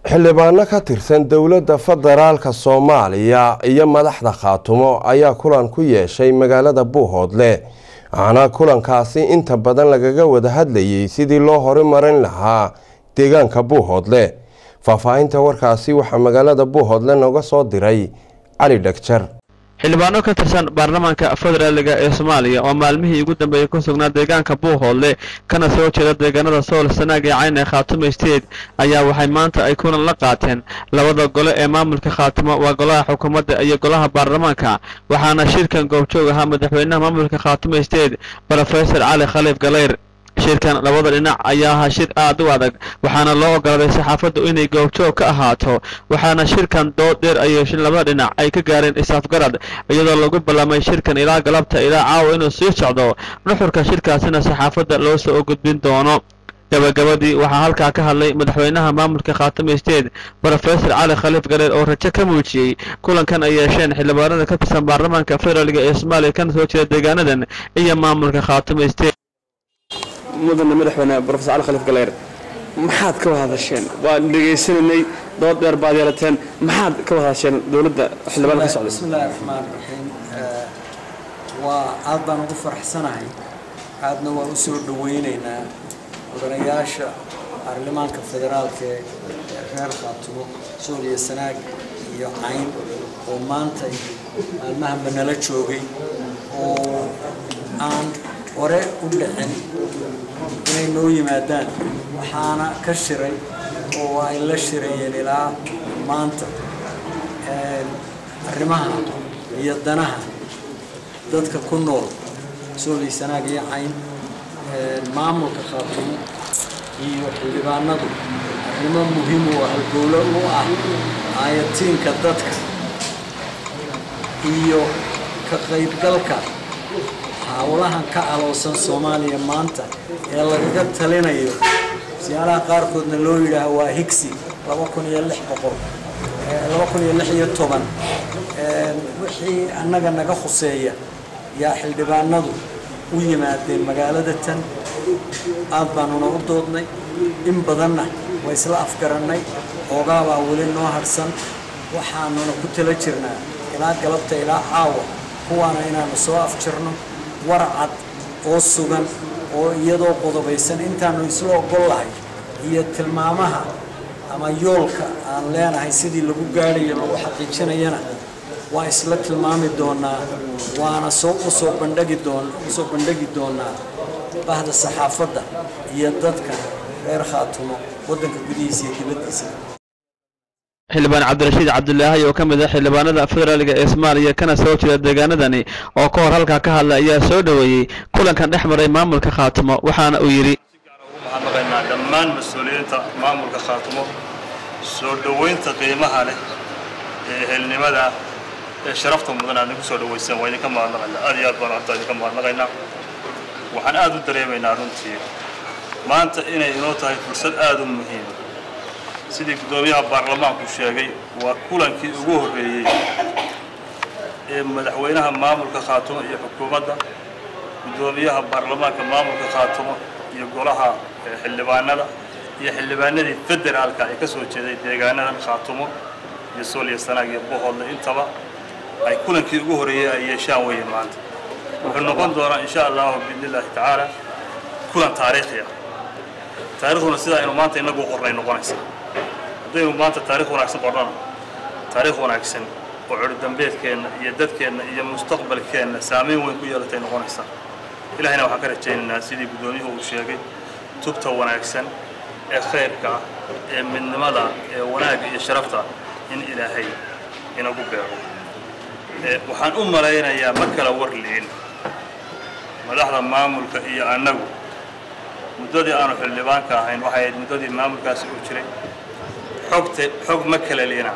xildhibaano ka tirsan dowladda federaalka soomaaliya iyo madaxda khaatumo ayaa kulan ku yeeshay magaalada buuhoodle waxaana kulankaasi inta badan lagaga wada hadlayay sidii loo horumarin lahaa deegaanka buuhoodle faahfaahinta warkaasi waxaa magaalada buuhoodle nooga soo diray cali dhagjar xildhibaano ka tirsan baarlamaanka federaaliga ee soomaaliya oo maalmihii ugu dambeeyey ku sugnaa deegaanka buuhoodle kana soo jeeda deegaanada sool sanaag ee cayn ee khaatumo state ayaa waxay maanta ay kulan la qaateen labada gole ee maamulka khaatumo waa golaha xukuumadda iyo golaha baarlamaanka waxaana shirkan goobjoog ahaa madaxweynaha maamulka khaatumo state rofesor cali khaliif galeyr shirkan labada dhinac ayaa ahaa shir aad u adag waxaana loo ogolaaday saxaafaddu inay goobjoog ka ahaato waxaana shirkan dood dheer ay yeesheen labada dhinac ay ka gaareen isaafgarad iyadoo lagu ballamay shirkan ilaa galabta ilaa caawa inuu sii socdo nuxurka shirkaasina saxaafadda loo soo gudbin doono gabagabadii waxaa halkaa ka hadlay madaxweynaha maamulka khaatamo state rofesor cali khaliif galeer oo rajo ka muujiyey kulankan ay yeesheen xildhibaanada ka tirsan baarlamaanka federaalga ee soomaaliya kana soo jeeda deegaanadan iyo maamulka khaatamo state mudane madaxweyne rofesor cali khaliif galeyr maxaad ka wada hadasheen waan dhegaysananay dood dheer baad yeelateen maxaad ka wada hadasheen dowladda xildhibaan ka socday bismillahi raxmaan raxiim waa aad baan ugu faraxsanahay aadna waa u soo dhawaynaynaa mudanayaasha baarlamaanka federaalka ee reer khaatumo sooliya sanaag iyo cayn oo maanta maalmahanba nala joogay oo aan hore u dhicin inay noo yimaadaan waxaana ka shiray oo ay la shirayeen ilaa maanta arrimaha iyo danaha dadka ku nool soolay sanaag iyo cayn maamulka khaatumo iyo xildhibaanadu arrimo muhiim u ah halgowlo u ah aayatiinka dadka iyo ka qaybgalka hawlahan ka aloosan soomaaliya maanta ee lagaga talinayo siyaalaha qaarkoodna loo yidhaaho waa higsi laba kun iyo lix boqol laba kun iyo lix iyo toban wixii annaga naga khuseeya yaa xildhibaanadu u yimaadeen magaalada tan aad baanuna u doodnay in badanna waa isla afgarannay oogaabaa weli noo harsan waxaanuna ku tala jirnaa ilaa galabta ilaa caawa kuwaana inaanu soo afjirno warcad oo sugan oo iyadoo qodobaysan intaanu isla ogol lahay iyo tilmaamaha ama yoolka aan leenahay sidii lagu gaadhayo lagu xaqiijinayana waa isla tilmaami doonaa waana soo usoo bandhagi doon usoo bandhigi doonaa bahda saxaafadda iyo dadka reer khaatumo waddanka gudihiisa iyo dibaddiisa xildhibaan cabdirashiid cabdulaahi oo ka mid ah xildhibaanada federaaliga ee soomaaliya kana soo jeeda deegaanadani oo ka hor halkaa ka hadla ayaa soo dhoweeyey kulankan dhex maray maamulka khaatumo waxaana uu yidhi mahadnaqaynaa dhammaan mas-uuliyiinta maamulka khaatumo soo dhoweynta qiimaha leh ee ehelnimada ee sharafta mudan aad nagu soo dhaweyseen waa idinka mahadnaqaynaa aad iyo aad baan horta idinka mahadnaqaynaa waxaan aad u dareemaynaa runtii maanta inay inoo tahay fursad aad u muhiima sidii guddoomiyaha baarlamaanku sheegay waa kulankii ugu horreeyey ee madaxweynaha maamulka khaatumo iyo xukuumadda guddoomiyaha baarlamaanka maamulka khaatumo iyo golaha xildhibaanada iyo xildhibaanadii federaalka ay ka soo jeeday deegaanadan khaatumo iyo sooliya sanaag iyo bohoodle intaba ay kulankii ugu horreeyey ay yeeshaan weeye maanta wuxuu noqon doonaa insha allahu biidni illaahi tacaala kulan taariikhi ah taarikhduna sidaa aynu maanta inagu qornay noqonaysa haddaynu maanta taarikh wanaagsan qornana taarikh wanaagsan oo cudurdambeedkeenna iyo dadkeenna iyo mustaqbalkeenna saamayn weyn ku yeelatay noqonaysaa ilahayna waxaan ka rajaynaynaa sidii guddoomiyuhu uu sheegay tubta wanaagsan ee khayrka ah ee midnimada ee wanaagga iyo sharafta in ilaahay inagu beero waxaan u malaynayaa ma kala warliin madaxda maamulka iyo annagu muddadii aanu xildhibaanka ahayn waxay ahayd muddadii maamulkaasi uu jiray xogta xog ma kala liina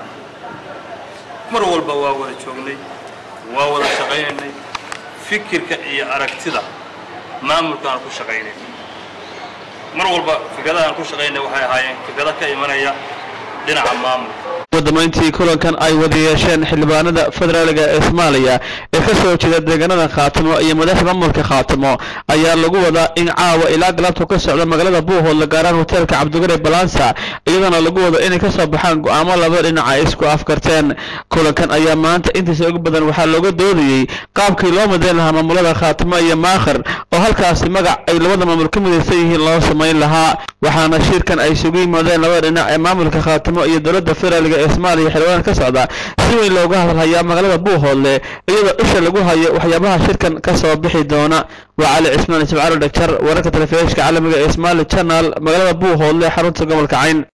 mar walba waa wada joognay waa wada shaqaynaynay fikirka iyo aragtida maamulka aan ku shaqaynay mar walba fikradaha aan ku shaqaynay waxay ahaayeen fikrado ka imanaya dhinaca maamulka wadamayntii kulankan ay wada yeesheen xildhibaanada federaaliga ee soomaaliya ee ka soo jeeda deegaanada khaatimo iyo madaxda maamulka khaatimo ayaa lagu wadaa in caawa ilaa galabta ka socda magaalada buuhoodle gaaraan hoteelka cabdigare balansa iyadana lagu wado inay ka soo baxaan go-aamo laba dhinac ay isku afkarteen kulankan ayaa maanta intiisa ugu badan waxaa looga doodayey qaabkii loo madeyn lahaa maamulada khaatimo iyo maakhir oo halkaasi magac ay labada maamul ka midaysan yihiin loo samayn lahaa waxaana shirkan ay isugu yimaadeen labada dhinac ee maamulka khaatimo iyo dowladda federaaliga ee soomaaliya xildhibaan ka socda si weyn looga hadalhayaa magaalada buuhoodle iyadoo isha lagu hayo waxyaabaha shirkan ka soo bixi doona waa cali cismaan ismaaciil dhagjar wararka telefishinka caalamiga ee somali channel magaalada buuhoodle xarunta gobolka cayn